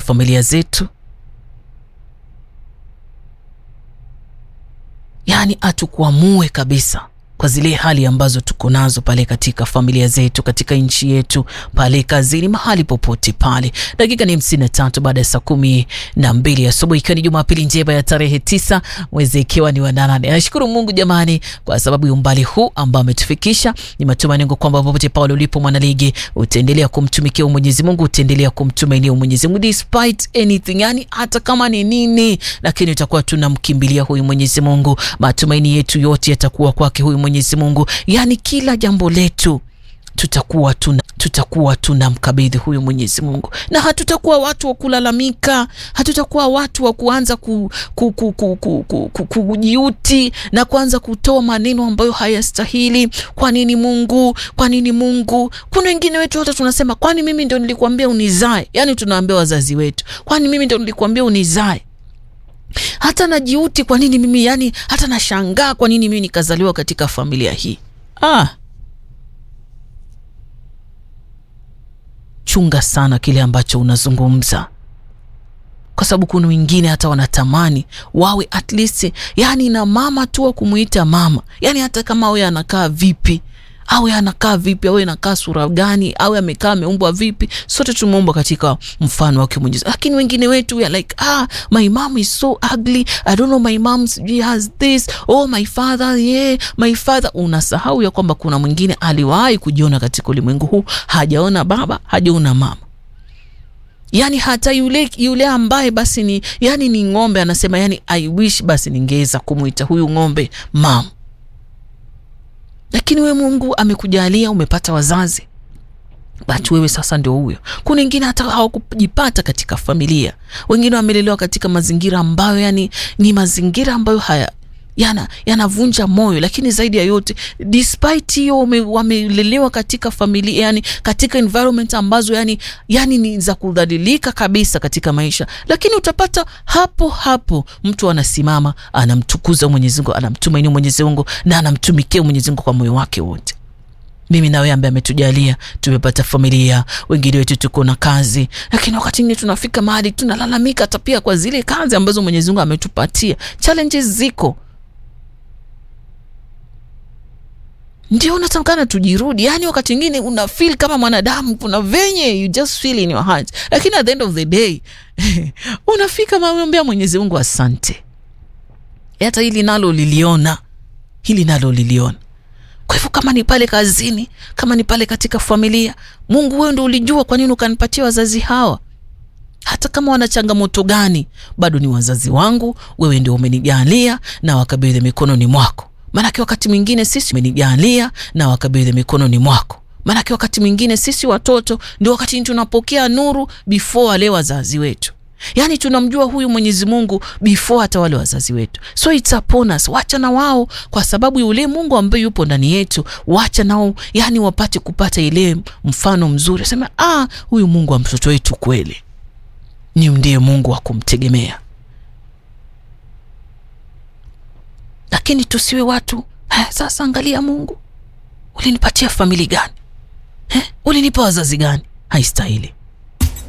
familia zetu, yaani atukuamue kabisa kwa zile hali ambazo tuko nazo pale katika familia zetu, katika nchi yetu, pale kazini, mahali popote pale. Dakika ni hamsini na tatu baada ya saa kumi na mbili asubuhi, ikiwa ni Jumapili njema ya tarehe tisa mwezi ikiwa ni wa nane. Nashukuru Mungu jamani, kwa sababu ya umbali huu ambao ametufikisha. Ni matumaini yangu kwamba popote pale ulipo mwanaligi, utaendelea kumtumikia Mwenyezi Mungu, utaendelea kumtumainia Mwenyezi Mungu despite anything, yani hata kama ni nini, lakini utakuwa tunamkimbilia huyu Mwenyezi Mungu. Matumaini yetu yote yatakuwa kwake huyu Mwenyezi Mungu, yaani kila jambo letu tutakuwa tuna tutakuwa tunamkabidhi huyu Mwenyezi Mungu, na hatutakuwa watu wa kulalamika, hatutakuwa watu wa kuanza ku, ku, ku, ku, ku, ku, ku, kujiuti na kuanza kutoa maneno ambayo hayastahili. Kwa nini Mungu? Kwa nini Mungu? Kuna wengine wetu hata tunasema kwani mimi ndio nilikuambia unizae? Yani tunaambia wazazi wetu, kwani mimi ndio nilikuambia unizae? hata najiuti kwa nini mimi, yani hata nashangaa kwa nini mimi nikazaliwa katika familia hii. Ah, chunga sana kile ambacho unazungumza, kwa sababu kuna wengine hata wanatamani wawe at least, yani na mama tu wa kumuita mama, yani hata kama awe anakaa vipi awe anakaa vipi, awe anakaa sura gani, awe amekaa ameumbwa vipi, sote tumeumbwa katika mfano wake Mwenyezi. Lakini wengine wetu we are like ah, my mom is so ugly, I don't know my mom she has this, oh my father yeah, my father. Unasahau ya kwamba kuna mwingine aliwahi kujiona katika ulimwengu huu, hajaona baba, hajaona mama Yani hata yule yule ambaye basi ni yani ni ng'ombe, anasema yani I wish basi ningeweza kumwita huyu ng'ombe mama lakini we Mungu amekujalia umepata wazazi, basi wewe sasa ndio huyo. Kuna wengine hata hawakujipata katika familia, wengine wamelelewa katika mazingira ambayo yani ni mazingira ambayo haya yana yanavunja moyo, lakini zaidi ya yote despite hiyo wamelelewa katika familia yani katika environment ambazo yani, yani ni za kudhalilika kabisa katika maisha, lakini utapata hapo hapo mtu anasimama anamtukuza Mwenyezi Mungu, anamtumainia Mwenyezi Mungu na anamtumikia Mwenyezi Mungu kwa moyo wake wote. Mimi na wewe ambaye ametujalia tumepata familia, wengine wetu tuko na kazi, lakini wakati mwingine tunafika mahali tunalalamika hata pia kwa zile kazi ambazo Mwenyezi Mungu ametupatia. Challenges ziko ndio unatamkana tujirudi. Yani wakati mwingine una feel kama mwanadamu, kuna venye you just feel in your heart, lakini at the end of the day unafika mamwambia Mwenyezi Mungu asante, hata hili nalo liliona, hili nalo liliona. Kwa hivyo kama ni pale kazini, kama ni pale katika familia, Mungu wewe ndio ulijua kwa nini ukanipatia wazazi hawa hata kama wana changamoto gani, bado ni wazazi wangu, wewe ndio umenijalia na wakabidhi mikononi mwako. Maanake wakati mwingine sisi umenijalia na wakabidhi mikononi mwako. Maanake wakati mwingine sisi watoto ndio wakati tunapokea nuru before wale wazazi wetu, yaani tunamjua huyu Mwenyezi Mungu before hata wale wazazi wetu. So it's upon us, wacha na wao, kwa sababu yule Mungu ambaye yupo ndani yetu, wacha nao yani wapate kupata ile mfano mzuri, sema ah, huyu Mungu wa mtoto wetu kweli ni ndiye Mungu wa kumtegemea. Lakini tusiwe watu eh, sasa angalia Mungu ulinipatia famili gani eh, ulinipa wazazi gani? Haistahili.